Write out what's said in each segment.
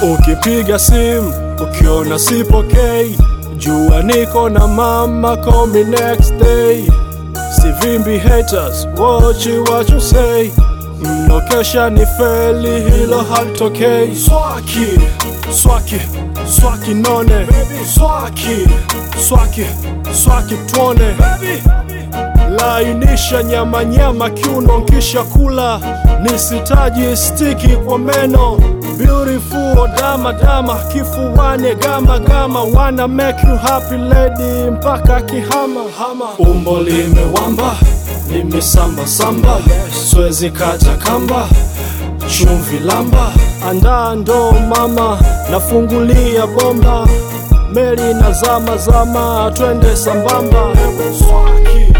Ukipiga simu ukiona sipokei, jua niko na mama, call me next day. Sivimbi haters, watch what you say. Mnokesha ni feli, hilo halitokei. Swaki, swaki, swaki none. Swaki, swaki, swaki tuone. Lainisha nyama nyama kiuno kisha kula, nisitaji stiki kwa meno. Beautiful dama dama, kifuani gama gama, wanna make you happy lady mpaka kihama hama. Umbo limewamba, limesamba samba, swezi kata kamba, chumvi lamba, andaa ndoo mama, nafungulia bomba, meli na zama zama, twende sambamba. Swaki.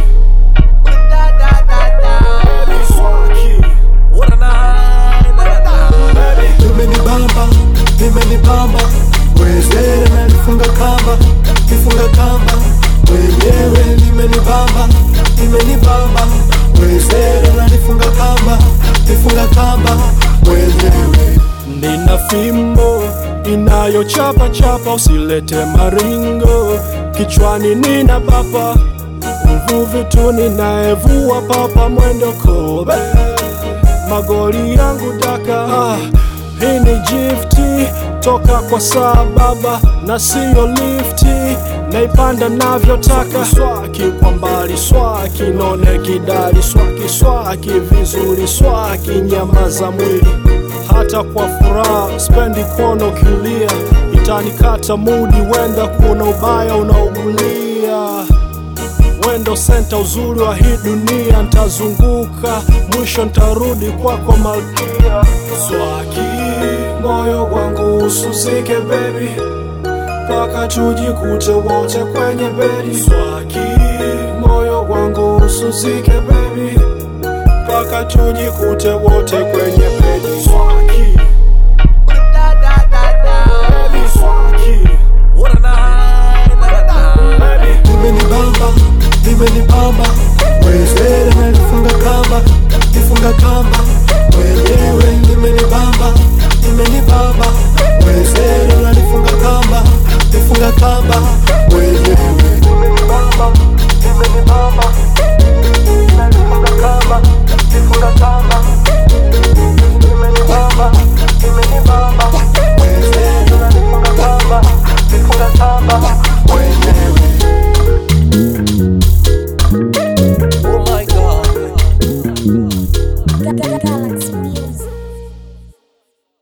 Limenibamba, limenibamba, wezere nalifunga kamba, kifunga kamba, wenyewe limenibamba, limenibamba, wezere nalifunga kamba, kifunga kamba, wenyewe Nina fimbo inayochapa chapa, usilete maringo kichwani, nina bapa mvuvi tu ninayevua papa, mwendo kobe, magoli yangu daka. Ah, hii ni gifti toka kwa saa baba na siyo lifti, naipanda navyotaka. Swaki kwa mbali, swaki none kidali, swaki swaki vizuri, swaki nyama za mwili hata kwa furaha spendi kuona ukilia, itanikata mudi, wenda kuona ubaya unaugulia. Wendo senta uzuri wa hii dunia, ntazunguka mwisho ntarudi kwako malkia. Swaki moyo wangu usuzike baby, mpaka tujikute wote kwenye bedi. Swaki moyo wangu usuzike baby, mpaka tujikute wote kwenye bedi. Swaki baby, swaki baby. limenibamba, limenibamba, wezere nalifunga kamba, kifunga kamba, wenyewe limenibamba, limenibamba, wezere nalifunga kamba, kifunga kamba, wenyewe limenibamba, limenibamba, nalifunga kamba, kifunga kamba, limenibamba, limenibamba, wezere nalifunga kamba, kifunga kamba, wenyewe Oh my god. Galaxy Music.